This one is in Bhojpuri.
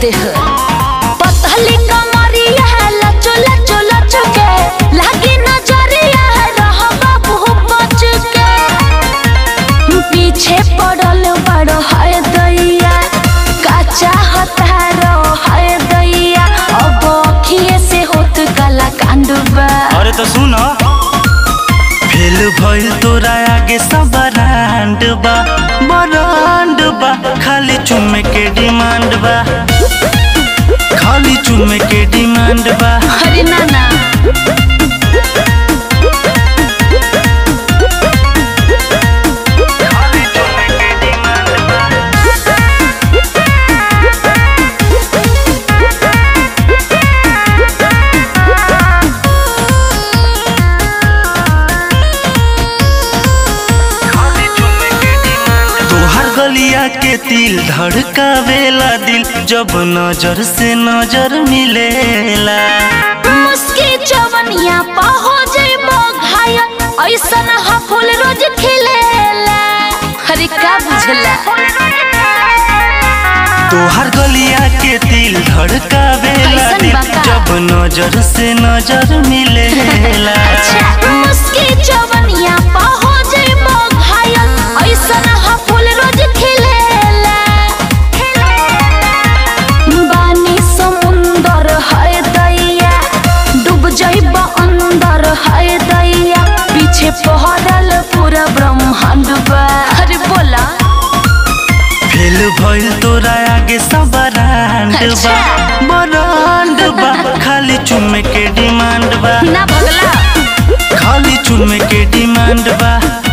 देह पतली कमरिया लचो लचो लचो के लागी नजरिया रहबा बहु बच के पीछे पड़ल बड़ो है दैया काचा हतारो है दैया अब अखिए से होत काला कांडबा अरे तो सुन फेल भइल तोरा आगे सब ब्रांड बा ब्रांड बा खाली चुमे के डिमांड बा खाली चुमे के डिमांड बा हरे नाना खाली चुमे के डिमांड बा तोहर गलिया के तिल धड़कावेला दिल जब नजर से नजर मिलेला मुस्की जवनिया पा हो जइबो घायल ऐसन ह फूल रोज खिलेला हरे का बुझला तोहर गलिया के तिल धड़कावेला कैसन दिल बका? जब नजर से नजर मिलेला अच्छा मुस्की जवनिया पा हो जइबो घायल ऐसन ह फूल रोज खिलेला बानी समुंदर है दैया डूब जइब अंदर है दैया पीछे पहरल पूरा ब्रह्मांड बा अरे बोला फेल भइल तोरा आगे सब ब्रांड बा अच्छा। ब्रांड बा खाली चुमे के डिमांड बा ना भगला खाली चुमे के डिमांड बा